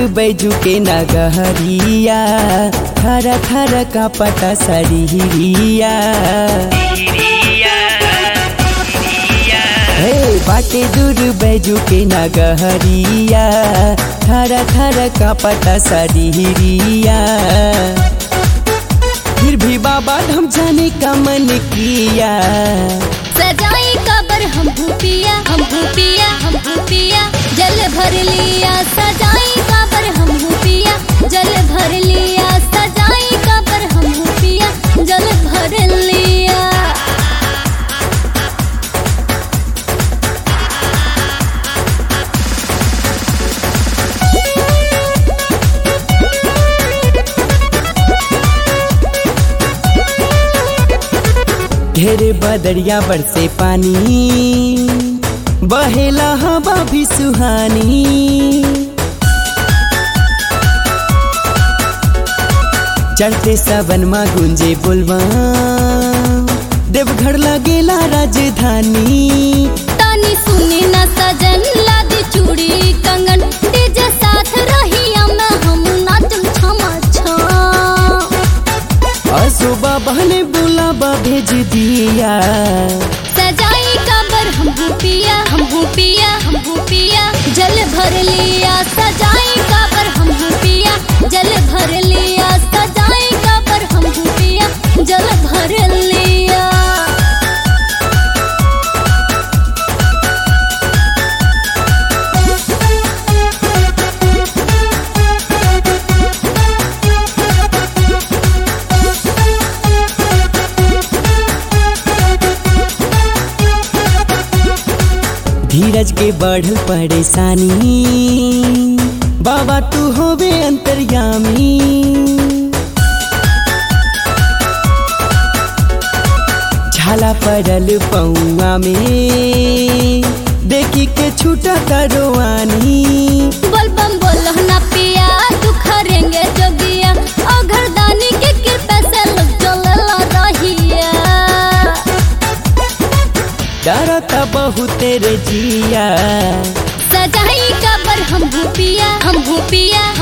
बैजू के नगहरिया खरा खरा का पता सरिया हे बाटे दूर बैजू के नगहरिया खरा खरा का पता सरिया फिर भी बाबा हम जाने का मन किया सजाई कबर हम भूपिया हम भूपिया हम भूपिया जल भर लिया सजाई कबर हम भूपिया जल भर लिया सजाई कबर हम भूपिया जल भर लिया ढेरे बदरिया बरसे पानी बहेला हवा भी सुहानी चढ़ते सावन मा गुंजे बोलवा देवघर लगेला राजधानी तानी सुनी न सजन लादी चूड़ी कंगन डीजे साथ रही में हम नाचम छमा छम असो बाबा ने बुलावा भेज दिया सजाई कबर हम भूपिया हम भूपिया हम भूपिया जल भर लिया सजाई कबर हम भूपिया जल भर लिया सजाई कबर हम भूपिया जल भर लिया धीरज के बढ़ल परेशानी बाबा तू होवे अंतर्यामी झाला पड़ल पौआ में देखी के छूटा करवानी बोलबम बोलो ना पिया तू खरेंगे जोगिया और घरदानी के कृपा से लोग चलल रहिया डरता बहुत रे जिया सजाई कबर हम भूपिया हम भूपिया